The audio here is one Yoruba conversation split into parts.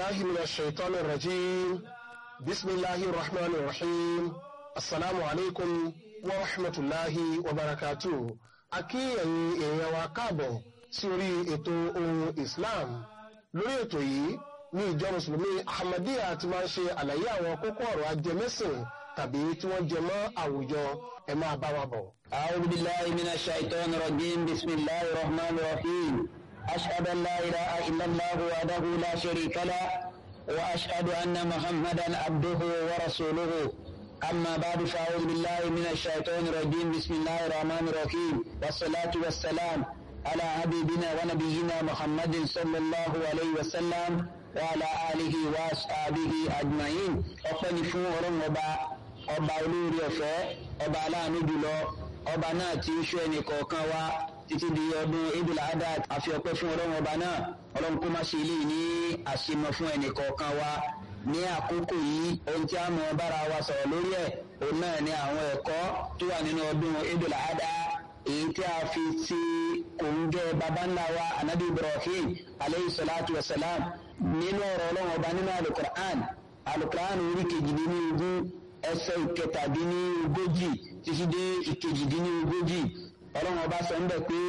بالله من الشيطان الرجيم بسم الله الرحمن الرحيم السلام عليكم ورحمة الله وبركاته akí ẹ̀yin èèyàn wa káàbọ̀ sí orí ètò ohun Islam lórí ètò yìí ní ìjọ mùsùlùmí Ahmadiyya ti máa ń ṣe àlàyé àwọn kókó ọ̀rọ̀ ajẹmẹ́sìn tàbí tí wọ́n jẹ mọ́ àwùjọ ẹ máa bá wa bọ̀. أعوذ بالله من الشيطان الرجيم بسم الله الرحمن الرحيم أشهد أن لا إله إلا الله وحده لا شريك له وأشهد أن محمدا عبده ورسوله أما بعد فأعوذ بالله من الشيطان الرجيم بسم الله الرحمن الرحيم والصلاة والسلام على حبيبنا ونبينا محمد صلى الله عليه وسلم وعلى آله وأصحابه أجمعين ọpẹ́ni fún ọlọ́run ọba ọba olórí ọ̀fẹ́ ọba aláàánú jùlọ ọba náà tí ń ṣọ́ ẹnì kọ̀ọ̀kan wa títí di ọdún idul adha àfi ọpẹ́ fún ọlọ́run ọba náà ọlọ́run kó má ṣe eléyìí ní àṣemọ fún ẹnì kọ̀ọ̀kan wa ní àkókò yìí ohun tí a mọ̀ bára wa sọ̀rọ̀ lórí ẹ̀ òun náà ni àwọn ẹ̀kọ́ tó wà nínú ọdún idul adha èyí tí a fi ti kòńjẹ́ baba ńlá wa anabi ibrahim aleyhi salatu wa salam nínú ọ̀rọ̀ ọlọ́run ọba nínú alukur'an alukur'an orí kejìdínlógún ẹsẹ̀ ìkẹtàdínlógójì títí dé ìkejìdínlógójì ọlọ́run ọba sọ ń bẹ̀ pé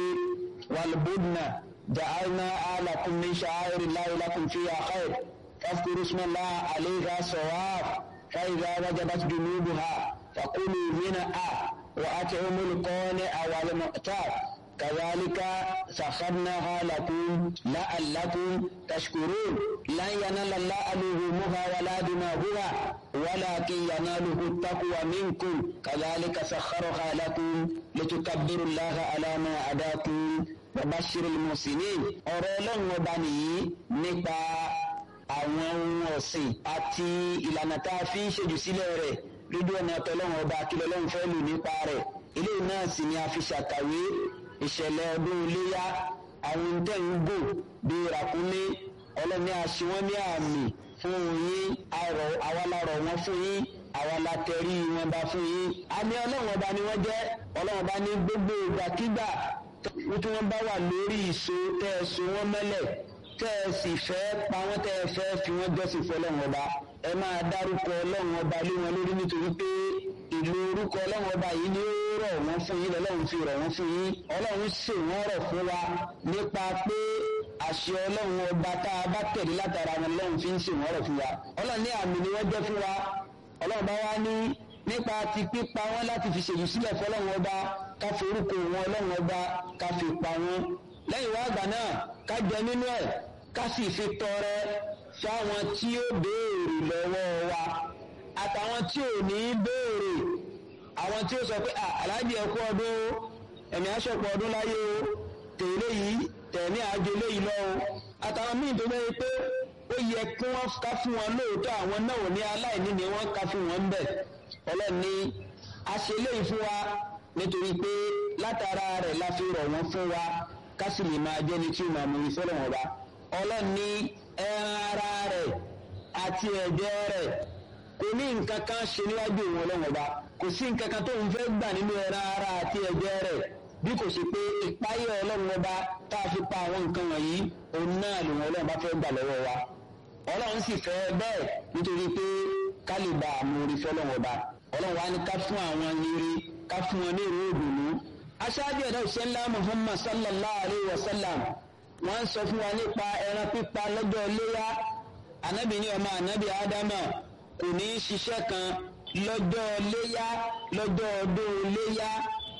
walbudna ja'alna alakum min sha'airi llahi lakum fiha khair fadhkuru isma llahi alayha sawaf fa idha wajabat junubuha fakulu minha wa at'imul qani'a wal mu'tar كذلك سخرناها لكم لعلكم تشكرون لن ينال الله لحومها ولا دماغها ولكن يناله التقوى منكم كذلك سخرها لكم لتكبروا الله على ما هداكم وبشر المحسنين ọ̀rọ̀ ọlọ́run ọba nìyí nípa àwọn ohun ọ̀sìn àti ìlànà tá a fi ń ṣèjú sílẹ̀ rẹ̀ lójú ọ̀nà tọ́lọ́run ọba akílẹ̀ ọlọ́run fẹ́ lò nípa rẹ̀ eléyìí náà sì ni a fi ṣàkàwé ìṣẹ̀lẹ̀ ọdún iléyá àwọn tẹ̀ ń gò bíi ràkúnmí ọlọ́ni àṣìwọ́n ní àmì fún yín àrọ̀ àwalarọ̀ wọn fún yín àwalatẹ̀rí wọn bá fún yín. àmì ọlọ́run ọba ni wọ́n jẹ́ ọlọ́run ọba ní gbogbo ìgbàkigbà tí wọ́n bá wà lórí ìso tẹ́ ẹ so wọ́n mẹ́lẹ̀ tẹ́ ẹ sì fẹ́ pa wọ́n tẹ́ ẹ fẹ́ fi wọ́n jọ́sìn fún ọlọ́run ọba ẹ máa dárúkọ ọlọ́run ọba lé wọn lórí nítorí pé ìlú orúkọ ọlọ́run ọba yìí ni ó rọ̀ wọ́n fún yín lọ́lọ́run fi rọ̀ wọ́n fún yín ọlọ́run ṣe wọ́n rọ̀ fún wa nípa pé àṣẹ ọlọ́run ọba tá a bá tẹ̀lé látara wọn lọ́run fi ń ṣe wọ́n rọ̀ fún wa ọlọ́run ní àmì ni wọ́n jẹ́ fún wa ọlọ́run bá wá ní nípa ti pípa wọn láti fi ṣèlú sílẹ̀ fọlọ́run ọba ká fi orúkọ wọn ọlọ́run ọba ká fi pa wọn lẹ́yìn wá àgbà náà ká jẹ nínú ẹ̀ ká sì fi tọrẹ fáwọn tí ó béèrè lọ́wọ́ wa àtàwọn tí ò ní béèrè àwọn tí ó sọ pé aláàjì ẹkú ọdún ẹ̀mí aṣọ́pọ̀ ọdún láyé o tèlé yìí tẹ̀mí àjò léyìí lọ o àtàwọn míì tó bẹ́ẹ̀ pé ó yẹ kí wọ́n ká fún wọn lóòótọ́ àwọn náà ní aláìní ni wọ́n ká fún wọn bẹ̀ ọlọ́ni a ṣe léyìí fún wa nítorí pé látara rẹ̀ la fi rọ̀ wọ́n fún wa ká sì lè máa jẹ́ni tí ó máa mú ìfẹ́ lọ́wọ́ wa ọlọ́ni ẹran ara rẹ̀ àti ẹ̀jẹ̀ rẹ̀ kò ní nǹkan kan ṣe níwájú òun ọlọ́run ọba kò sí nǹkan kan tó ń fẹ́ gbà nínú ẹran ara àti ẹ̀jẹ̀ rẹ̀ bí kò ṣe pé ìpáyé ọlọ́run ọba tá a fi pa àwọn nǹkan wọ̀nyí òun náà lòun ọlọ́run bá fẹ́ gbà lọ́wọ́ wa ọlọ́run sì fẹ́ bẹ́ẹ̀ nítorí pé ká lè bá àmúrí fọlọ́run ọba ọlọ́run wa ní ká fún àwọn yiri ká fún wọn ní ìró òdùnú. aṣáájú ẹ̀dá ìṣẹ́ńlá muhammad sallallahu alayhi wa sallam wọ́n sọ fún wa nípa ẹran pípa lọ́jọ́ iléyá anabi ní ọmọ anabi ádámà kò ní í ṣiṣẹ́ kan lọ́jọ́ léyá lọ́jọ́ ọdún léyá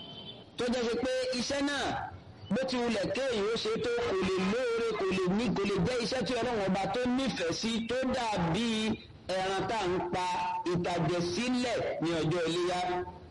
tó jẹ́ ṣe pé iṣẹ́ náà bó ti wulẹ̀ kéèyàn ó ṣe tó kò lè lóore kò lè ní kò lè jẹ́ iṣẹ́ tí ọlọ́run ọba tó nífẹ̀ẹ́ sí tó dàbí ẹran tá à ń pa ìtàjẹ̀sílẹ̀ ní ọjọ́ iléyá.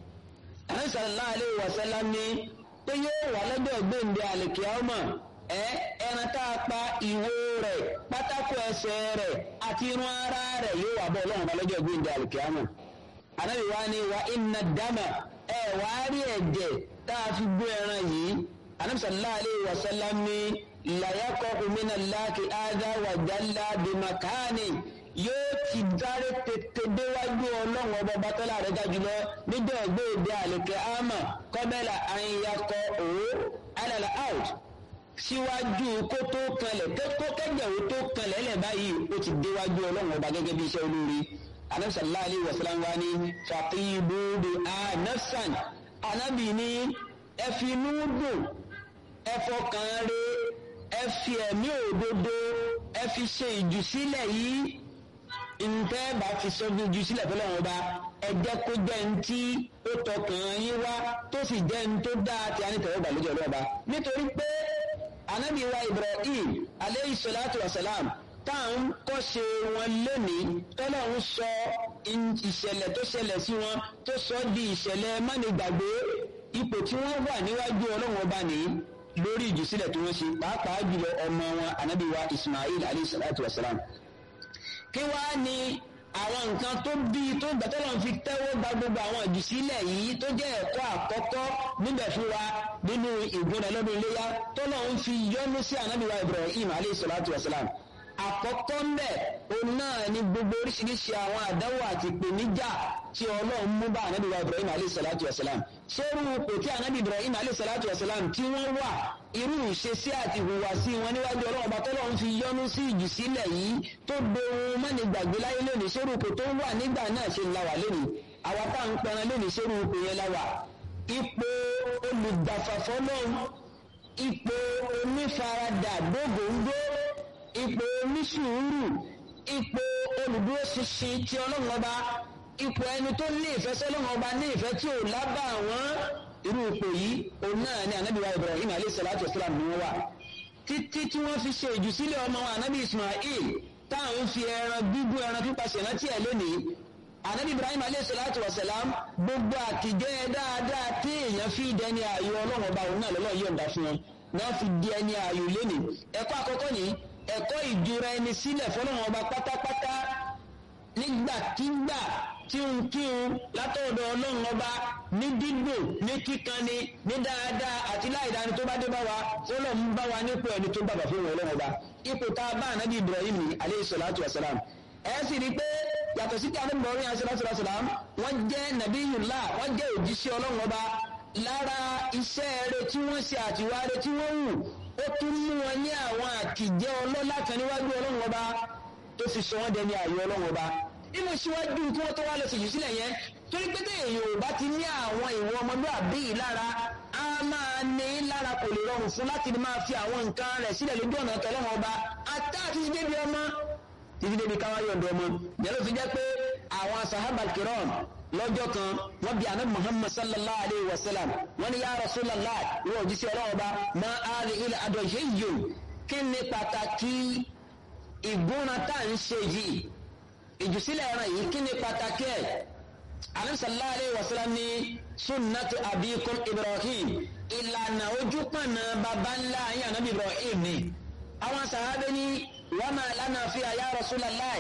Ànábì sallallahu alaihi wasallam ní pé yóò wà lọ́jọ́ gbèǹde àlèkíámà ẹ ẹran tá a pa ìwo rẹ̀ pátákó ẹsẹ̀ rẹ̀ àti irun ara rẹ̀ yóò wà bọ́ ọlọ́run balọ́jọ́ gbẹ̀ǹdẹ̀ àlùkìyàmù. Ànábì wa ni wa inna dama ẹ wà á rí ẹ̀jẹ̀ tá a fi gbé ẹran yìí. Ànábì sallallahu alaihi wasallam ní làyàkọ́ omínà láàkì ádá wà jálá bimakani yóò ti dáre tètè déwájú ọlọ́run ọba bàtọ́lá rẹ̀ ga jùlọ níjọ́ gbèǹdẹ̀ àlùkìyàmù kọ́bẹ́là àyìnyakọ̀ òwò alàlà out síwájú kó tó kanlẹ̀ kó kẹ́jẹ̀ ó tó kanlẹ̀ lẹ̀ báyìí ó ti déwájú ọlọ́run ọba gẹ́gẹ́ bí iṣẹ́ olóore anabi sallallahu alayhi wa sallam wa ni faqibu bi anafsan anabi ni ẹ fi inú dùn ẹ fọkàn re ẹ fi ẹ̀mí òdodo ẹ fi ṣe ìjùsílẹ̀ yìí ntẹ́ bá fi sọ bí ìjùsílẹ̀ fọlọ́run ọba ẹ jẹ́ kó jẹ́ ntí ó tọkàn yín wá tó sì jẹ́ ntó dáa tí a ní tẹ̀wọ́ gbà lójú ọlọ́ọ̀ba nítorí pé anabi wa ibrahim aleyhi salatu wa salam tá à ń kọ́ṣe wọn lónìí tọ́lọ́run sọ ìṣẹ̀lẹ̀ tó ṣẹlẹ̀ sí wọn tó sọ di ìṣẹ̀lẹ̀ mánigbàgbé ipò tí wọ́n wà níwájú ọlọ́run ọba nìyí lórí ìjùsílẹ̀ tí wọ́n ṣe pàápàá jùlọ ọmọ wọn anabi wa ismail alayhi salatu wa salam kí wàá ní àwọn nǹkan tó bí tó gbàtọ́lọ́ fi tẹ́wọ́ gba gbogbo àwọn ìjùsílẹ̀ yìí tó jẹ́ ẹ̀kọ́ àkọ́kọ́ níbẹ̀ fún wa nínú ìgbóná lọ́dún iléyà tọ́lọ́ ń fi yọ́nú sí anabi wa ibrahim alayhi salatu wa salam àkọ́kọ́ ń bẹ̀ òun náà ni gbogbo oríṣiríṣi àwọn àdánwò àti ìpèníjà tí ọlọ́run mú bá ànábì wa ibrahim alayhi salatu wa salam ṣérú ipò tí ànábì ibrahim alayhi salatu wa salam tí wọ́n wà irú ìṣesí àti ìhùwàsí wọn níwájú ọlọ́run ọba tọ́lọ́run fi yọ́nú sí ìjùsílẹ̀ yìí tó dohun mọ́ni gbàgbé láyé lónìí ṣérú ipò tó wà nígbà náà ṣe ń la wà lónìí àwa tá à ń pẹran lónìí ṣérú ipò yẹn la wà ipò olùgbàfàfọ́ lọ́hùn ipò onífaradà dógóńgó ipò onísùúrù ipò olùdúró ṣinṣin tí ọlọ́run ọba ipò ẹni tó ní ìfẹ́ sọ́lọ́run ọba ní ìfẹ́ tí ò lábà wọ́n irú ipò yìí òun náà ni anabi wa ibrahim alayhi salatu wa salam ni wọ́n wà títí tí wọ́n fi ṣe ìjùsílẹ̀ ọmọ wọn anabi ismail táwọn fi ẹran gbígbó ẹran pípa ṣèrántí ẹ̀ lónìí anabi ibrahim alayhi salatu wa salam gbogbo àtijọ́ dáadáa tí èèyàn fi dẹni ààyò ọlọ́run ọba òun náà lọ́lọ́ yọ̀ǹda fún wọn náà fi di ẹni ààyò lónìí ẹ̀kọ́ àkọ́kọ́ nìyí ẹ̀kọ́ ìjura ẹni sílẹ̀ fọlọ́run ọba pátápátá nígbàkigbà tí ń kí ń látọ̀dọ̀ ọlọ́run ọba ní dídùn ní kíkanni ní dáadáa àti láìdáni tó bá dé bá wa fọlọ́run bá wa nípò ẹni tó bàbà fún ọlọ́run ọba ipò tá a bá ànábì ibrahim ní aleyhi salatu wa salam ẹ sì rí i pé yàtọ̀ sí kí ànábì ibrahim aleyhi salatu wa salam wọ́n jẹ́ nabiyullah wọ́n jẹ́ òjíṣẹ́ ọlọ́run ọba lára iṣẹ́ rẹ̀ tí wọ́n ṣe àtiwá rẹ̀ tí wọ́n wù ó tún mú wọn ní àwọn àkìjẹ́ ọlọ́lá kan níwájú ọlọ́run ọba tó fi sọ wọ́n dẹni ààyè ọlọ́run ọba nínú síwájú kí wọ́n tó wá lọ sí jù sílẹ̀ yẹn torí pé téèyàn ò bá ti ní àwọn ìwọ ọmọlúwàbí yìí lára á máa ní lára kò lè rọrùn fún láti máa fi àwọn nǹkan rẹ̀ sílẹ̀ lójú ọ̀nà tọ́lọ́run ọba àtà àti ti débi ọmọ títí débi káwá yọ̀ǹdọ̀ ọmọ yẹn ló fi jẹ́ pé àwọn sahaba kiram lọ́jọ́ kan wọ́n bí anabi muhammad sallallahu alayhi wa sallam wọ́n ní ya rasulallah wọ́n jí sí ọlọ́wọ́ bá ma ali ilẹ̀ adọ̀ṣe yìí kí ni pàtàkì ìgúnra tá à ń ṣe yìí ìjùsílẹ̀ ẹran yìí kí ni pàtàkì ẹ̀ anabi sallallahu alayhi wa sallam ní sunnatu abikum ibrahim ìlànà ojú pọ̀nà baba ńlá ayé anabi ibrahim ni àwọn sàhábẹ́ ní wa ma lana fi ya rasulallah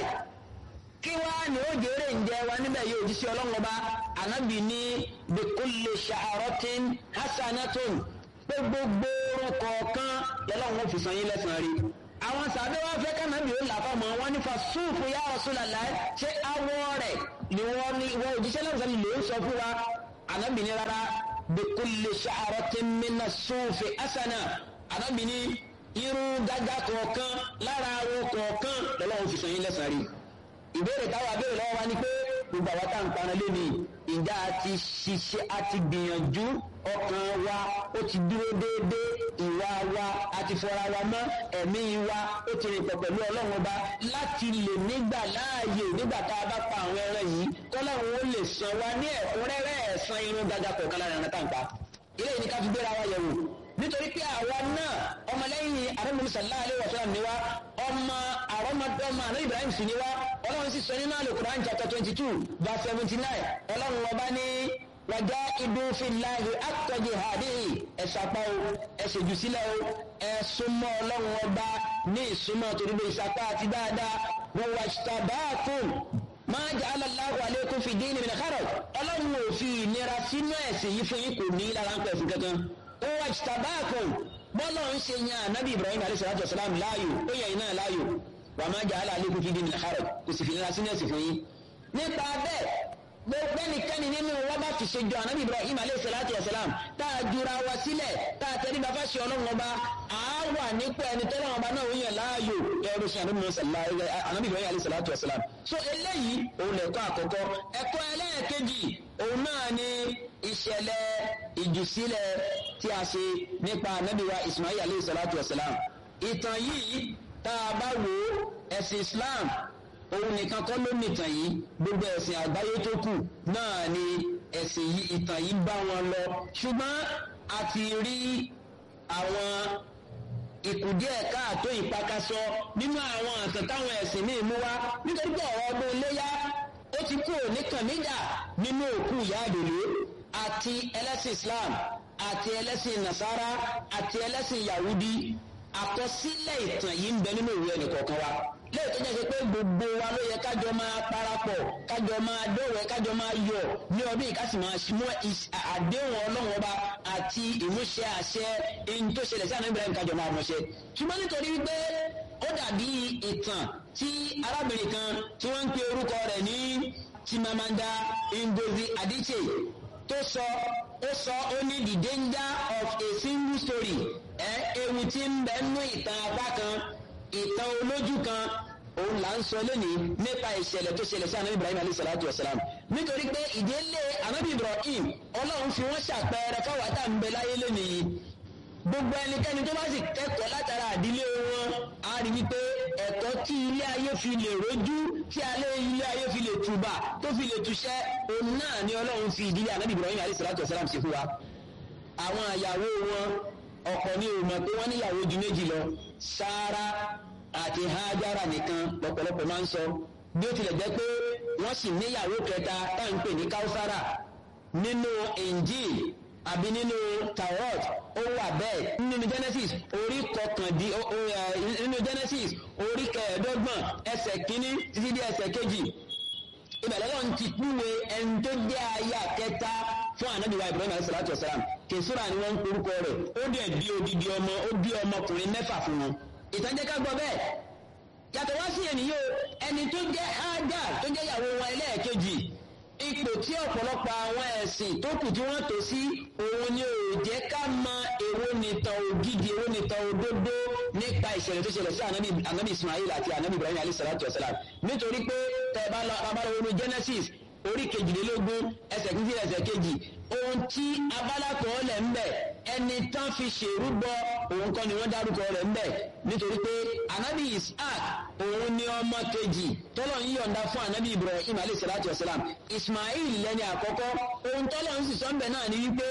kí wá ní ó jèrè ǹjẹ́ wa níbẹ̀ yóò jí sí ọlọ́run ọba ànábì ní bikulli sha'aratin hasanatun pé gbogbo orun kọ̀ọ̀kan lọ́lọ́run ó fi san yín lẹ́sàn-án rí. àwọn sàbẹ̀ wá fẹ́ kánábì ó là fọmọ wọn nífa súùfù ya Rasulullah ṣé awọ rẹ̀ ni wọ́n ní wọ́n òjíṣẹ́ náà sọ́ni ló ń sọ fún wa ànábì ní rárá bikulli sha'aratin mina súùfù hasana ànábì ní irun gágá kọ̀ọ̀kan lára awọ kọ̀ọ̀kan lọ́lọ́run fi san yín lẹ́sàn-án rí ìbéèrè táwa béèrè lọ́wọ́ wa ni pé gbogbo àwọn tá à ń paná lónìí ìjà àti ṣiṣẹ́ àti gbìyànjú ọkàn wa ó ti dúró déédéé ìwà wa àti fọra wa mọ́ ẹ̀mí wa ó ti rìn pọ̀ pẹ̀lú ọlọ́run ọba láti lè nígbà láàyè nígbà tá a bá pa àwọn ẹran yìí kọ́lọ́run ó lè san wa ní ẹ̀kúnrẹ́rẹ́ ẹ̀san irun gàgà kọ̀ọ̀kan lára ẹran tá à ń pa ilé yìí ni ká fi gbéra wa yẹ̀wò nítorí pé àwa náà ọmọlẹ́yìn àrẹ́mọ̀lẹ́ sallallahu alaihi wasallam ni wa ọmọ àrọ́mọdọ́mọ àná Ibrahim sì ni wa ọlọ́run sì sọ nínú Al-Qur'an chapter twenty two verse seventy nine ọlọ́run ọba ní wàjá ìdúnfìláhì àtọ́jì hàdíhì ẹ̀sàpá o ẹ̀sẹ̀jù sílẹ̀ o ẹ̀sùnmọ́ ọlọ́run ọba ní ìsúnmọ́ torí pé ìsapá àti dáadáa wọ́n wà ṣàbáàkùn máa jẹ́ aláàláwọ̀ alékún fi dín ní ìrìnà kárọ̀ ọlọ́run ò fi ìnira sínú ẹ̀sìn yìí fún yín kò ní lára ń pẹ̀sìn kankan ó wà ṣàbáàkùn bọ́lọ̀ ń ṣe yan ànábì Ibrahim alayhi salatu wasalam láàyò ó yẹ iná láàyò wà máa jẹ́ aláàlékún fi dín ní ìrìnà kárọ̀ kò sì fi ìnira sínú ẹ̀sìn fún yín nípa bẹ́ẹ̀ gbogbo ẹnikẹ́ni nínú wa bá fi ṣe jọ ànábì ibrahim aleyhi salatu wa salam tá a jura wa sílẹ̀ tá a tẹ́lẹ̀ bá fẹ́ ṣe ọlọ́run ọba a wà nípò ẹni tọ́lọ́ ọba náà yàn láàyò ẹrú sí ànábì mọ́sálá ànábì Ibrahim alayhi salatu wasalam so eléyìí òun lẹ̀kọ́ àkọ́kọ́ ẹ̀kọ́ ẹlẹ́ẹ̀kejì òun náà ni ìṣẹ̀lẹ̀ ìjùsílẹ̀ tí a ṣe nípa ànábì wa Ismail alayhi salatu wasalam ìtàn yìí tá a bá wò ẹ̀sìn Islam òun nìkan kọ́ ló nìtàn yìí gbogbo ẹ̀sìn àgbáyé tó kù náà ni ẹ̀sìn yìí ìtàn yìí bá wọn lọ ṣùgbọ́n a ti rí àwọn ìkùdíẹ̀ káàtó ìpakasọ nínú àwọn àtàn táwọn ẹ̀sìn míì mú wá nítorí pé ọ̀rọ̀ ọdún iléyá ó ti kúrò ní kànmídà nínú òkú ìyá àdèlé àti ẹlẹ́sìn Islam àti ẹlẹ́sìn Nasara àti ẹlẹ́sìn Yahudi àkọsílẹ̀ ìtàn yìí ń bẹ nínú ìwé ẹnìkọ̀ọ̀kan wa lẹ́yìn tó jẹ́ ṣe pé gbogbo wa ló yẹ kájọ máa parapọ̀ kájọ máa dọ̀wẹ́ kájọ máa yọ̀ ní ọdún yìí ká sì máa mú àdéhùn ọlọ́run ọba àti ìmúṣẹ àṣẹ ẹni tó ṣẹlẹ̀ sí àná Ibrahim kájọ máa mọ̀ṣẹ́ ṣùgbọ́n nítorí wípé ó dàbí ìtàn tí arábìnrin kan tí wọ́n ń pe orúkọ rẹ̀ ní Chimamanda Ngozi Adichie tó sọ ó sọ ó ní the danger of a single story ẹ ewu tí ń bẹ nínú ìtàn apá kan ìtàn olójú kan òun là ń sọ lónìí nípa ìṣẹ̀lẹ̀ tó ṣẹlẹ̀ sí anabi ibrahim alayhi salatu wa salam nítorí pé ìdílé anabi ibrahim ọlọ́run fi wọ́n ṣàpẹẹrẹ fáwọn tá à ń bẹ láyé lónìí gbogbo ẹnikẹ́ni tó bá sì kẹ́kọ̀ọ́ látara àdílé wọn á rí wípé ẹ̀kọ́ tí ilé ayé fi lè rojú tí alẹ́ ilé ayé fi lè tùbà tó fi lè túṣẹ́ òun náà ni ọlọ́run fi ìdílé anabi ibrahim alayhi salatu wa salam sí fún wa àwọn àyàwó wọn ọkọ ní o mọ̀ pé wọ́n níyàwó ju méjì lọ sáárà àti hájára nìkan lọ́pọ̀lọpọ̀ máa ń sọ bí ó tilẹ̀ jẹ́ pé wọ́n sì níyàwó kẹta tá à ń pè ní káwùsára nínú Injil àbí nínú Taurat ó wà bẹ́ẹ̀ nínú Genesis orí kọkàndí nínú Genesis orí kẹẹ̀ẹ́dọ́gbọ̀n ẹsẹ̀ kínní títí dé ẹsẹ̀ kejì ìbẹ̀lẹ̀ lọ́n ti kúwe ẹni tó jẹ́ aya kẹta fún anabiwa Ibrahim alayhi salatu wa salam kẹsùrà ni wọ́n ń porúkọ rẹ̀ ó dẹ̀ bí odidi ọmọ ó bí ọmọkùnrin mẹ́fà fún wọn ìtànjẹ́ ká gbọ́ bẹ́ẹ̀ yàtọ̀ wá sí ènìyàn ẹni tó jẹ́ Hajar tó jẹ́ ìyàwó wọn ẹlẹ́ẹ̀kejì ipò tí ọ̀pọ̀lọpọ̀ àwọn ẹ̀sìn tó kù tí wọ́n tò sí òun ni ò jẹ́ ká mọ èwo nìtàn ògidì èwo nìtàn òdodo nípa ìṣẹ̀lẹ̀ tó ṣẹlẹ̀ sí anabi anabi Ismail àti anabi Ibrahim alayhi salatu wa salam nítorí pé tẹ̀bá lọ́wọ́ Genesis orí kejìlélógún ẹsẹ̀ kìí sí ẹsẹ̀ kejì ohun tí abálàkọ̀ ọ̀lẹ̀ ń bẹ̀ ẹni tán fi ṣèrúbọ òun kọ́ ni wọ́n dárúkọ rẹ̀ ń bẹ̀ nítorí pé anabi Isaac òun ni ọmọ kejì tọ́lọ̀ ń yọ̀ǹda fún anabi Ibrahim alayhi salatu wa salam Ismail lẹ́ni àkọ́kọ́ ohun tọ́lọ̀ ń sì sọ ń bẹ̀ náà ni wípé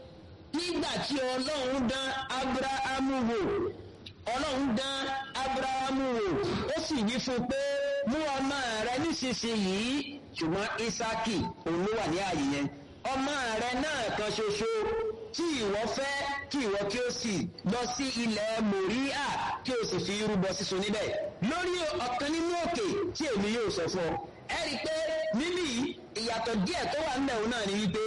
nígbà tí Ọlọ́run dán Abrahamu wò Ọlọ́run dán Abrahamu wò ó sì wí fún pé mú ọmọ rẹ nísinsìnyí ṣùgbọ́n Isaki òun ló wà ní ààyè yẹn ọmọ rẹ náà kan ṣoṣo tí ìwọ fẹ́ kí ìwọ kí o sì lọ sí ilẹ̀ Mòríà kí o sì fi rúbọ sísun níbẹ̀ lórí ọ̀kan nínú òkè tí èmi yóò sọ fún ọ ẹ rí i pé níbí ìyàtọ̀ díẹ̀ tó wà nílẹ̀ òun náà ni wípé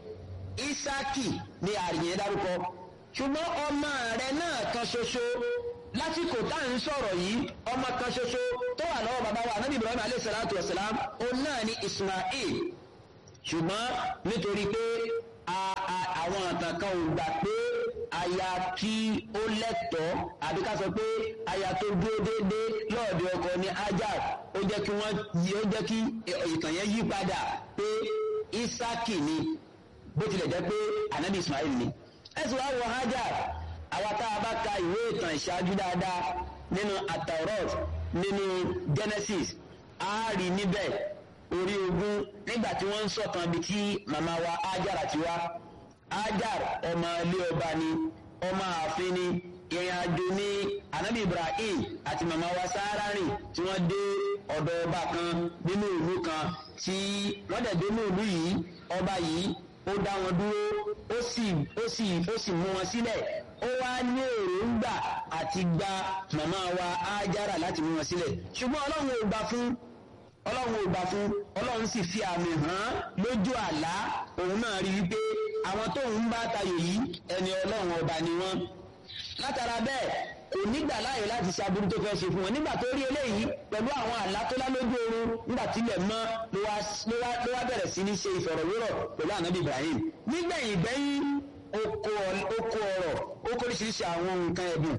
Isaki ni ààyè yẹn dárúkọ ṣùgbọ́n ọmọ rẹ náà kan ṣoṣo lásìkò tá à ń sọ̀rọ̀ yìí ọmọ kan ṣoṣo tó wà lọ́wọ́ bàbá wa anábì ibrahim alayhi salatu wa salam òun náà ni ismail ṣùgbọ́n nítorí pé àwọn àtàn kan ò gbà pé aya tí ó lẹ́tọ̀ọ́ àbí ká sọ pé aya tó dúró déédéé lọ́ọ̀dẹ ọkọ ní hajar ó jẹ́ kí wọ́n ó jẹ́ kí ìtàn yẹn yí padà pé isaki ni bó tilẹ̀ jẹ́ pé anábì ismail ni ẹ̀sùn wa wọ hajar àwa tá a bá ka ìwé ìtàn ìṣáájú dáadáa nínú ataurot nínú genesis a rí níbẹ̀ orí ogún nígbà tí wọ́n ń sọ̀kan bí tí màmá wa ajar àti wa ajar ọmọ ilé ọba ni ọmọ ààfin ni ìrìn àjò ní anabi ibrahim àti màmá wa sáárà rìn tí wọ́n dé ọ̀dọ̀ ọba kan nínú ìlú kan tí wọ́n dẹ̀ dé ní ìlú yìí ọba yìí ó dá wọn dúró ó sì ó sì ó sì mú wọn sílẹ̀ ó wá ní èròǹgbà àti gba màmá wa ájára láti mú wọn sílẹ̀ ṣùgbọ́n ọlọ́run ò gbà fún ọlọ́run ò gbà fún ọlọ́run sì fi àmì hàn lójú àlá òun náà rí wípé àwọn tóun bá tayò yìí ẹni ọlọ́run ọba ni wọ́n látara bẹ́ẹ̀ kò nígbà láàyè láti ṣe aburú tó fẹ́ ṣe fún wọn nígbà tó rí eléyìí pẹ̀lú àwọn àlá tó lá lójú oorun nígbà tílẹ̀ mọ́ ló wá bẹ̀rẹ̀ sí ní ṣe ìfọ̀rọ̀wérọ̀ pẹ̀lú ànábì Ibrahim nígbẹ̀yìn gbẹ́yìn ó kó ọ̀rọ̀ ó kó oríṣiríṣi àwọn nǹkan ẹ̀bùn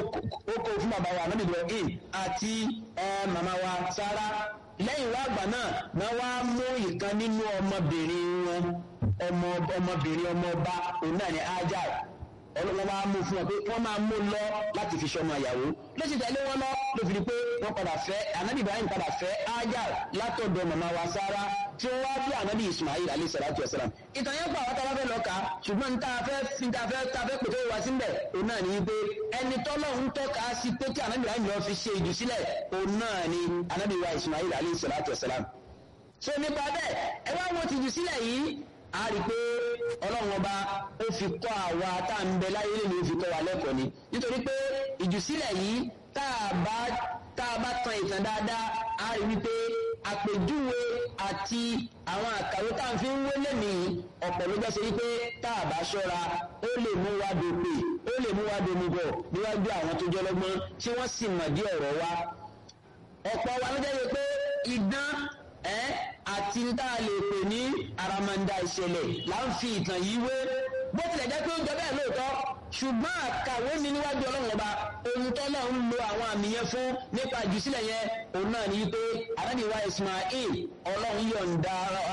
ó kó fún bàbá wa Ànábì Ibrahim àti màmá wa Sárà lẹ́yìn wá àgbà náà náà wá mú ìkan nínú ọmọbìnrin wọn ọmọ ọmọbìnrin ọmọ ọba òun náà ní Hajar wọ́n máa mú fún wọn pé wọ́n máa mú lọ láti fi ṣọmọ ìyàwó lọ́sì tẹ̀lé wọn lọ ló fi di pé wọ́n padà fẹ́ anabi ibrahim padà fẹ́ Hajar látọ̀dọ̀ màmá wa Sárà tí wọ́n wá bí anabi ismail alayhi salatu wa salam ìtàn yẹn pa àwọn táwọn fẹ́ lọ kà á ṣùgbọ́n níta fẹ́ níta fẹ́ ta fẹ́ pètè wá síbẹ̀ òun náà ní pé ẹni tọ́lọ́hún tọ́ka sí pé kí anabi ibrahim lọ fi ṣe ìjùsílẹ̀ òun náà ní anabi wa ismail alayhi salatu wa salam so nípa bẹ́ẹ̀ ẹ wá wo tìjú sílẹ̀ yìí a rí pé ọlọ́run ọba ó fi kọ́ àwa tá à ń bẹ láyé lè ní ó fi kọ́ wa lẹ́kọ̀ọ́ ni nítorí pé ìjùsílẹ̀ yìí tá a bá tá a bá tan ìtàn dáadáa a rí wípé àpèjúwe àti àwọn àkàwé tá à ń fi ń wélé nìyí ọ̀pọ̀ ló jẹ́ sí wípé tá a bá ṣọ́ra ó lè mú wa dòpè ó lè mú wa domugọ̀ níwájú àwọn tó jẹ́ lọ́gbọ́n tí wọ́n sì mọ̀ dí ọ̀rọ̀ wa ọ̀pọ̀ wa ló jẹ́ pé idán ẹ́ àti ń tá a lè pè ní àràmàǹdà ìṣẹ̀lẹ̀ là ń fi ìtàn yìí wé bó tilẹ̀ jẹ́ pé ó jọ bẹ́ẹ̀ lóòótọ́ ṣùgbọ́n àkàwé ni níwájú ọlọ́run ọba ohun tó náà ń lo àwọn àmì yẹn fún nípa ìjùsílẹ̀ yẹn òun náà ní pé arábìwá Ismail ọlọ́run yọ̀ǹda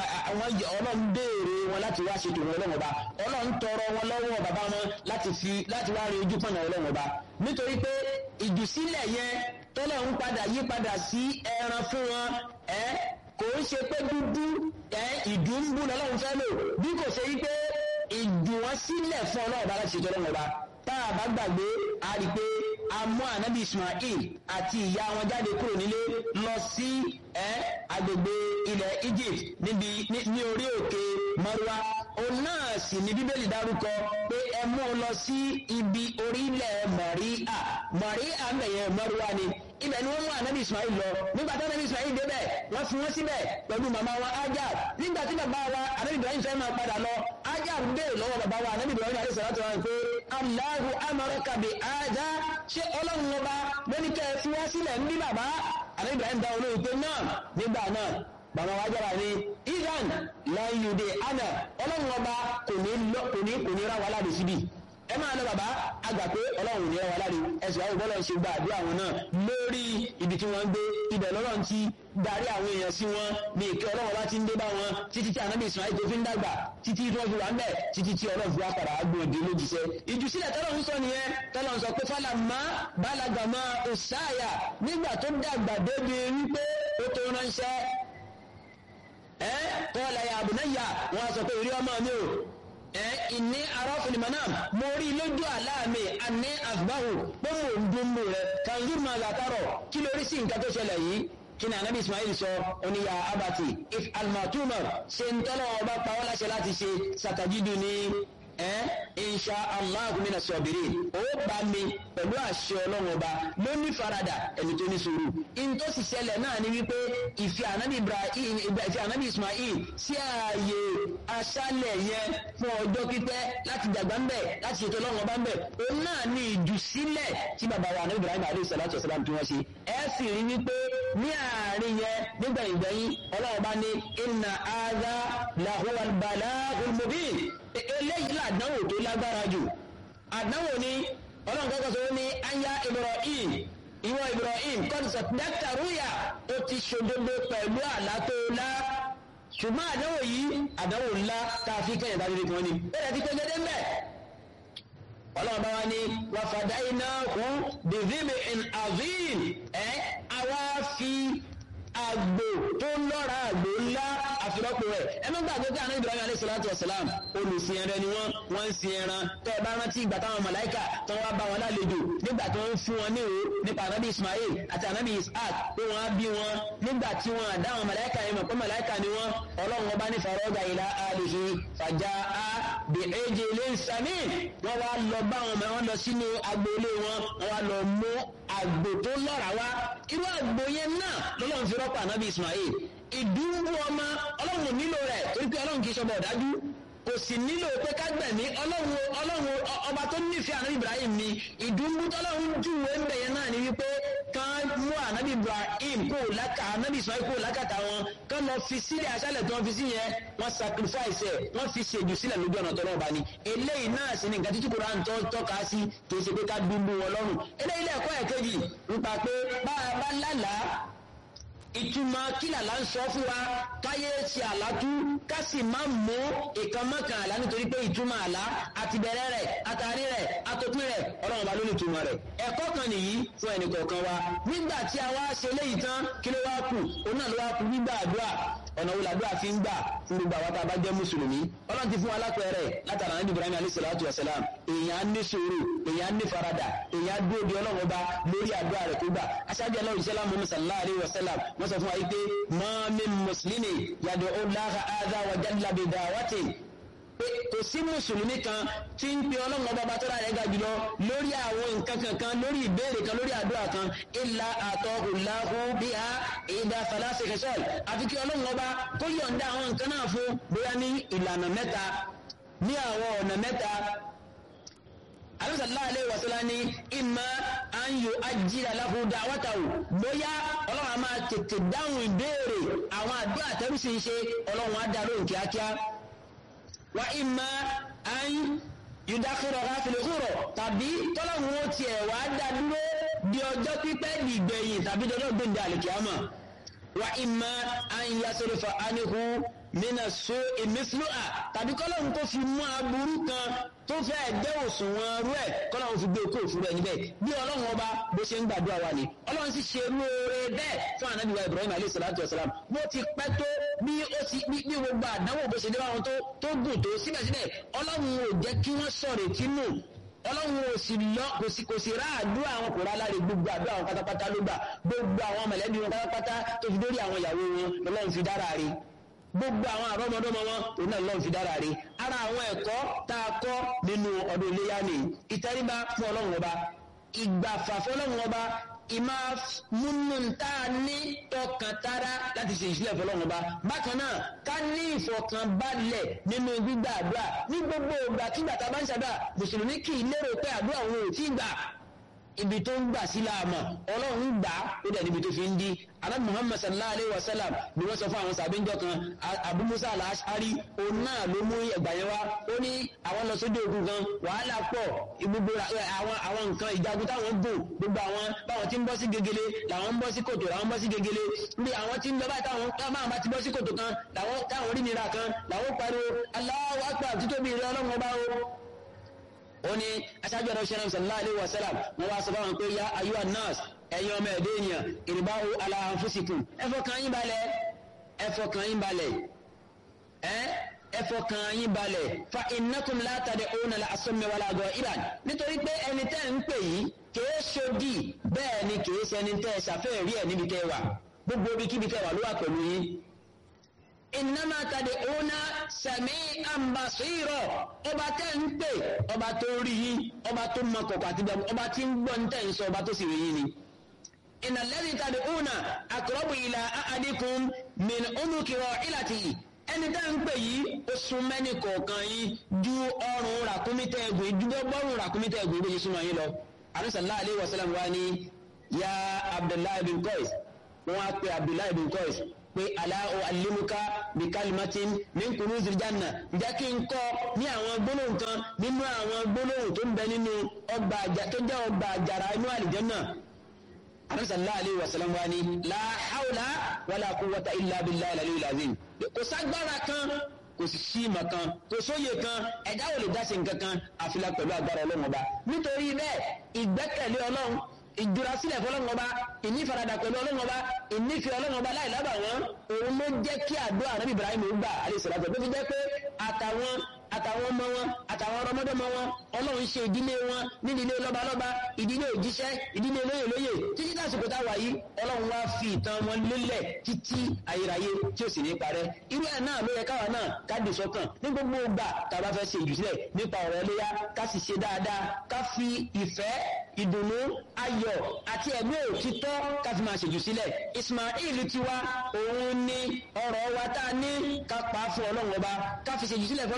ọlọ́run béèrè wọn láti wá ṣètò wọn ọlọ́run ọba ọlọ́run tọrọ wọn lọ́wọ́ bàbá wọn láti fi láti wá rí ojú pọ̀nà ọlọ́run ọba nítorí pé ìjùsílẹ̀ yẹn tọ́lọ́run padà yí padà sí ẹran fún wọn ẹ́ kò ń ṣe pé dúdú ẹ ìdúnbù lọ́lọ́run fẹ́ lò bí kò ṣe wípé ìdùn wọn sílẹ̀ fún ọlọ́run bá láti ṣètò ọlọ́run ọba tá a bá gbàgbé a rí i pé a mú ànábì Ismail àti ìyá wọn jáde kúrò nílé lọ sí ẹ agbègbè ilẹ̀ Egypt níbi ní orí òkè Marwa òun náà sì ní bíbélì dárúkọ pé ẹ mú un lọ sí ibi orílẹ̀ Maria Maria mẹ̀yẹ Marwa ni ibẹ̀ ni wọ́n mú ànábì Ismail lọ nígbà tí ànábì Ismail débẹ̀ wọ́n fi wọ́n síbẹ̀ pẹ̀lú màmá wa Hajar nígbà tí bàbá wa ànábì Ibrahim fẹ́ máa padà lọ Hajar béèrè lọ́wọ́ bàbá wa ànábì Ibrahim alayhi salatu wa pé Allahu amaraka bi hadha ṣé ọlọ́run ọba lóní kẹ́ ẹ fi wá sílẹ̀ ń bí bàbá ànábì Ibrahim dá olóyè pé náà nígbà náà bàbá wa jábà ní iran láyùdé ana ọlọ́run ọba kò ní kò ní kò ní ra wà láde síbi ẹ máa lọ bàbá àgbà pé ọlọ́run ní ẹwà láre ẹsẹ̀ àwọn ìbọ́lọ̀ ṣe gba àdúrà wọn náà lórí ibi tí wọ́n ń gbé ibẹ̀ lọ́rọ̀ ti darí àwọn èèyàn sí wọn ní ìkẹ́ ọlọ́run láti ń dé bá wọn títí tí anábì Ismail tó fi ń dàgbà títí tí wọ́n fi wà ń bẹ̀ títí tí ọlọ́run fi wá padà á gbòde lójúṣẹ́ ìjùsílẹ̀ tọ́lọ́run sọ nìyẹn tọ́lọ́run sọ pé fálà má bálagàmá òsáyà nígbà tó dàgbà débi wípé ó tó ránṣẹ́ ẹ́ kọ́ọ̀lá ya àbùnáyà wọ́n sọ pé ìrí ọmọ mi ò ẹ́ ìní arọ́fìlì manam mo rí lójú àláàmì àní àgbáhù pé mo ń dún mú rẹ̀ kanzur máa látàrọ̀ kí lórí sí nǹkan tó ṣẹlẹ̀ yìí kí ni anabi ismail sọ oníyà abati if almatumar ṣe ń tọ́lọ̀ ọba pa ọ́ láṣẹ láti ṣe sàtàjídù ní ẹ́ insha allah mina sọ̀bìrì ó bá mi pẹ̀lú àṣẹ ọlọ́run ọba ló ní farada ẹni tó ní sùúrù in tó sì ṣẹlẹ̀ náà ni wípé ìfẹ́ anabi ibrahim ìfẹ́ anabi ismail sí ààyè aṣálẹ̀ yẹn fún ọjọ́ pípẹ́ láti dàgbà ń bẹ̀ láti ṣètò ọlọ́run ọba ń bẹ̀ òun náà ní ìjùsílẹ̀ tí bàbá wa anabi ibrahim alayhi salatu wasalam tí wọ́n ṣe ẹ sì rí wípé ní àárín yẹn nígbẹ̀yìngbẹ̀yìn ọlọ́run ọba ní inna hadha lahuwal balagul mubin eléyìí làdánwò tó lágbára jù àdánwò ni ọlọ́run kọ́kọ́ sọ ní aya ibrahim ìwọ ibrahim kọ́ńtà dátàrúyà ó ti ṣòdodo pẹ̀lú àlá tó lá ṣùgbọ́n àdánwò yìí àdánwò ńlá tá a fi kẹ́yìn dájú nìkan ni bẹ́ẹ̀ ti pé gẹ́gẹ́ mbẹ́ ọlọ́run bá wa ní wàfàdá iná kú bìbíbi in azim ẹ̀ àwa fi àgbò tó lọ́ra àgbò ńlá àfirọ́pò rẹ̀ ẹ má gbàgbé pé àná Ibrahim alayhi salatu wa salam olùsìn ẹran ni wọ́n wọ́n ń sin ẹran tẹ́ ẹ bá rántí ìgbà táwọn màláìkà tó wá bá wọn lálejò nígbà tó ń fún wọn ní ìwé nípa ànábì Ismail àti ànábì Ishaq pé wọ́n á bí wọn nígbà tí wọ́n àdá àwọn màláìkà yẹn mọ̀ pé màláìkà ni wọ́n ọlọ́run ọba ní farọ́gà ilá alihi fàjà á bí èjì ilé sami wọ́n wá lọ bá wọn mọ̀ wọ́n lọ sínú agboolé wọn wọ́n wá lọ mú àgbò tó lọ́ra wá irú àgbò yẹn náà lọ́lọ́run fi rọ́pò ànábì Ismail ìdúró ọmọ ọlọ́run nílò rẹ̀ torí pé ọlọ́run kì í ṣọba ọ̀dájú kò sì nílò pé ká gbẹ̀mí ọlọ́run ọlọ́run ọba tó nífẹ̀ẹ́ àná Ibrahim ni ìdúró tọ́lọ́run júwe ń bẹ̀yẹn náà ni wípé kán mú ànábì Ibrahim kó lákà ànábì sọ kó lákàtà wọn kán lọ fi sílẹ̀ aṣálẹ̀ tí wọ́n fi sí yẹn wọ́n sacrifice ẹ̀ wọ́n fi ṣèjù sílẹ̀ lójú ọ̀nà tọ́lọ́ ọba ni eléyìí náà sì ni nǹkan títí kura ń tọ́ tọ́ka sí kì í ṣe pé ká dúdú wọn lọ́rùn eléyìí lẹ́ẹ̀kọ́ ẹ̀ kejì nípa pé bá a bá lálàá ìtumọ̀ kílà là ń sọ fún wa káyé ṣe àlátú ká sì má mú ìkan mọ́kàn àlá nítorí pé ìtumọ̀ àlá àti bẹ̀rẹ̀ rẹ̀ àtàrí rẹ̀ àtòpin rẹ̀ ọlọ́run bá ló ní ìtumọ̀ rẹ̀ ẹ̀kọ́ kan nìyí fún ẹnì kọ̀ọ̀kan wa nígbà tí a wá ṣe léyìí tán kí ló wá kù òun náà ló wá kù gbígbà àdúrà ọ̀nà wo làdúrà fi ń gbà fún gbogbo àwọn tá a bá jẹ́ mùsùlùmí ọlọ́run ti fún wa lápẹẹrẹ látara ní ibrahim alayhi salatu wa salam èèyàn á ní sùúrù èèyàn á ní farada èèyàn á dúró di ọlọ́run ọba lórí àdúrà rẹ̀ kó gbà aṣáájú ọlọ́run ìṣẹ́lá muhammad sallallahu alayhi wa sallam wọ́n sọ fún wa yìí pé ma min muslimi yàdọ̀ ọláha adha wa jalla bi da'wati pé kò sí mùsùlùmí kan tí ń pe ọlọ́run ọba bá tọ́ra rẹ̀ ga jùlọ lórí àwọn nǹkan kankan lórí ìbéèrè kan lórí àdúrà kan illa atahullahu biha ìdá falasi kẹsọ́ọ̀l àfi kí ọlọ́run ọba kó yọ̀ǹda àwọn nǹkan náà fún bóyá ní ìlànà mẹ́ta ní àwọn ọ̀nà mẹ́ta alẹ́sàlá alẹ́ wàsílá ní ìmọ̀ àyò ajíra láhù dáwátàwò bóyá ọlọ́run a máa tètè dáhùn ìbéèrè àwọn àdúrà tẹ́rùsì ń ṣe ọlọ́run á dárò kíákíá wa ìmọ̀ àyò yùdákìrọ̀ ráfìlẹ̀ kúrọ̀ tàbí tọ́lọ́run ó tiẹ̀ wá dá dúró di ọjọ́ pípẹ́ dìgbẹ̀yìn tàbí dọ́jọ́ gbòǹde àlìkíámà wa ìmọ̀ àyò yasọ̀rọ̀fà ánihu mina so emefiloa tàbí kọ́lọ́hún kó fi mú aburú kan tó fẹ́ gbẹ́ òṣùwọ̀n rú ẹ̀ kọ́lọ́hún fi gbé okó òfurufú ẹ̀ níbẹ̀ bí ọlọ́run ọba bó ṣe ń gbàdúrà wa ni ọlọ́run sì ṣe lóore bẹ́ẹ̀ fún anabi wa ibrahim alayhi salatu wa salam bó ti pẹ́ tó bí ó ti bí gbogbo àdánwò bó ṣe dé báwọn tó tó gùn tó síbẹ̀síbẹ̀ ọlọ́run ò jẹ́ kí wọ́n sọ̀rọ̀ tínú ọlọ́run ò sì lọ kò sì kò sì rá àdúrà àwọn kò rá láre gbogbo àdúrà àwọn pátápátá ló gbà gbogbo àwọn mọ̀lẹ́bí wọn pátápátá tó fi dórí àwọn ìyàwó wọn lọ́lọ́run fi dára rí gbogbo àwọn àrọ́mọdọ́mọ wọn òun náà lọ́n fi dára rí ara àwọn ẹ̀kọ́ tá a kọ́ nínú ọdún iléyà ni ìtẹríba fún ọlọ́run ọba ìgbàfà fún ọlọ́run ọba ìmá múnú tá a ní tọkàntara láti ṣe ìṣílẹ̀ fún ọlọ́run ọba bákan náà ká ní ìfọkànbalẹ̀ nínú gbígbà àdúrà ní gbogbo ìgbà kígbà tá a bá ń ṣàdúrà mùsùlùmí kì í lérò pé àdúrà òun ò tí ì gbà ibi tó ń gbà sí láàmà ọlọ́run gbà ó dẹ̀ níbi tó fi ń di alábi muhammad sallallahu alayhi wa sallam ni wọ́n sọ fún àwọn sàbíńjọ kan abu musa al-ashari òun náà ló mú ẹgbà yẹn wá ó ní àwọn lọ sójú ogun kan wàhálà pọ̀ gbogbo àwọn àwọn nǹkan ìjagun táwọn gùn gbogbo àwọn báwọn ti ń bọ́ sí gegele làwọn ń bọ́ sí kòtò làwọn ń bọ́ sí gegele bí àwọn ti ń lọ báyìí táwọn táwọn bá ti bọ́ sí kòtò kan làwọn táwọn rí nira kan làwọn pariwo Allahu akbar títóbi ìrẹ́ ọlọ́run ọba o ó ní aṣáájú ọ̀rọ̀ ṣẹlẹ̀ sallallahu alaihi wasallam wọ́n wá sọ fáwọn pé ya ayú anas ẹ̀yin ọmọ ẹ̀dẹ́ ènìyàn ìrìbáwò ala anfusikum ẹfọ́ kan yín balẹ̀ ẹfọ́ kan yín balẹ̀ ẹ́ ẹfọ́ kan yín balẹ̀ fa innakum la tad'una la asummi wala ghaiban nítorí pé ẹni tẹ́ ń pè yìí kìí ṣòdì bẹ́ẹ̀ ni kìí ṣẹni tẹ́ ṣàfẹ́ rí ẹ̀ níbi tẹ́ wà gbogbo ibi kíbi tẹ́ wà ló wà pẹ̀lú yín ìnáma tàdé òun sẹ̀mí àmbàṣírọ̀ ọba tẹ́ ń pè ọba tó rí yín ọba tó mọ kọ̀kọ̀ àti bẹ̀rù ọba tí ń gbọ́ ń tẹ̀ ń sọ ọba tó sì rí yín ni. ìnàlẹ́rì tàdé òun àkọ́rọ́bù ìlà àdínkùn min onúkìrọ̀ ìlàtì ẹni tẹ́ ń pè yìí ó sún mẹ́ni kọ̀ọ̀kan yín ju ọrùn ràkúmítẹ́ ẹ̀gùn ìdúgbò bọ́rùn ràkúmítẹ́ ẹ̀gùn ìbéjì súnmọ́ yín lọ. àrùsàlá alẹ́ wàsálàm wa ni ya abdullahi bin qais wọn á pe abdullahi bin qais pé aláwọ̀ alimuka bí kalimatin ní kùnú zirjanna ǹjẹ́ kí n kọ́ ní àwọn gbólóhùn kan nínú àwọn gbólóhùn tó ń bẹ nínú ọgbà tó jẹ́ ọgbà àjàrà inú àlìjẹ́nà sallallahu alaihi wasallam wa ni la hawla wala quwwata illa billahi al-aliyyil azim kò ságbára kan kò sì sí ìmọ̀ kan kò sóye kan ẹ̀dá ò lè dá sí nǹkan kan àfilà pẹ̀lú agbára ọlọ́run ọba nítorí bẹ́ẹ̀ ìgbẹ́kẹ̀lé ọlọ́run ìdúrasílẹ̀ fọlọ́run ọba ìnífaradà pẹ̀lú ọlọ́run ọba ìnífẹ̀ ọlọ́run ọba láì lábà wọn òun ló jẹ́ kí àdúrà ànábì Ibrahim gbà àlẹ́sọ̀rọ̀ ló fi jẹ́ pé àtàwọn àtàwọn ọmọ wọn àtàwọn ọmọdọ́mọ wọn ọlọ́run ṣe ìdílé wọn nídìílé lọ́balọ́ba ìdílé òjíṣẹ́ ìdílé lóyè lóyè títí dásìkò táwa yìí ọlọ́run wá fi ìtàn wọn lélẹ̀ títí ayérayé tí ó sì ní parẹ́ irú ẹ̀ náà ló yẹ káwa náà ká dì sọ́kàn ní gbogbo ìgbà tá a bá fẹ́ ṣe ìjùsílẹ̀ nípa ọ̀rọ̀ ẹlẹ́yà ká sì ṣe dáadáa ká fi ìfẹ́ ìdùnnú ayọ̀ àti ẹ̀mí òtítọ́ ká fi máa ṣèjù sílẹ̀ Ismail tiwa òun ni ọ̀rọ̀ wa tá a ní ká pa á fún ọlọ́run ọba ká fi ṣèjù sílẹ̀ fún ọlọ́run ọba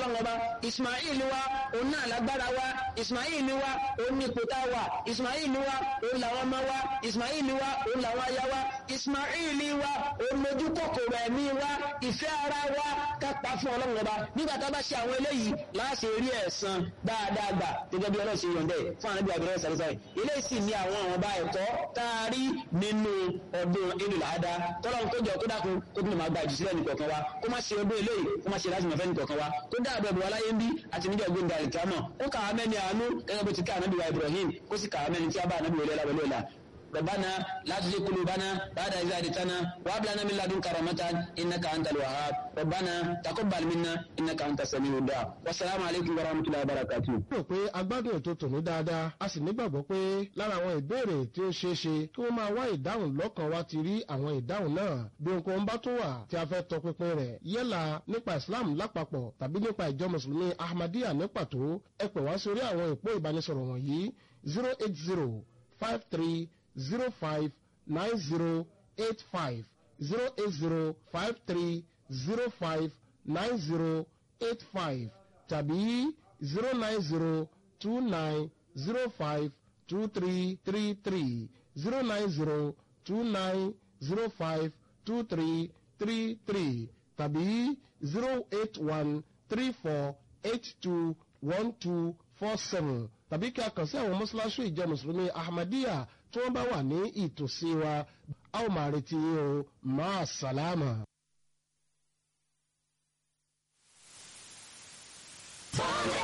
ismail wa òun náà lágbára wa ismail wa òun ní ipòtá wa ismail wa òun làwọn ọmọ wa ismail wa òun làwọn aya wa ismail wa òun lójú kòkòrò ẹ̀mí wa ìfẹ́ ara wa kápá fún ọlọ́run ọba nígbà tá a bá ṣe àwọn eléyìí láti rí ẹ̀san dáadáa gbà gẹ́gẹ́ bí ọlọ́run ṣe yọ̀ǹdẹ̀ fún àwọn ẹbí abẹ́rẹ́ sàrẹ́sàrẹ́ eléyìí sì ní àwọn àwọn ọba ẹ̀kọ́ tá a rí nínú ọdún ìlú làádá tọ́lọ́run tó jọ tó dákun kó tún lè máa gba ìjùsílẹ̀ nìkọ̀ọ̀kan wa kó má ṣe ọdún eléyìí kó má ṣe láti mọ̀fẹ́ nìkọ̀ọ̀kan wa kó dáàbò ẹ̀bùn aláyé ń bí àti níjọ́ gbé ndàlì kíámọ̀ ó kà á mẹ́ni àánú gẹ́gẹ́ bó ti ká ànábì wa Ibrahim kó sì kà á mẹ́ni tí a bá ànábì wọlé lábẹ́lẹ́ ọ̀la ربنا لا تزغ قلوبنا بعد إذ هديتنا وهب لنا من لدنك رحمة إنك أنت الوهاب ربنا تقبل منا إنك أنت السميع الدعاء والسلام عليكم ورحمة الله وبركاته. rò pé agbádùn ètò tòní dáadáa a sì nígbàgbọ́ pé lára àwọn ìbéèrè tí ó ṣeé ṣe kí wọ́n máa wá ìdáhùn lọ́kàn wa ti rí àwọn ìdáhùn náà bí ohunkóhun bá tó wà tí a fẹ́ tọpinpin rẹ̀ yálà nípa Islam lápapọ̀ tàbí nípa ìjọ mùsùlùmí Ahmadiyya ní pàtó ẹ pè wá sórí àwọn ìpó ìbánisọ̀rọ̀ wọ̀nyí zero eight zero five three zero five nine zero eight five zero eight zero five three zero five nine zero eight five tàbí zero nine zero two nine zero five two three three three zero nine zero two nine zero five two three three three tàbí zero eight one three four eight two one two four seven tàbí kí a kàn sí àwọn mọ́ṣáláṣí ìjọ mùsùlùmí Ahmadiyya tí wọ́n bá wà ní ìtòsí wa a ó máa retí yín o máa sàlámà. Bond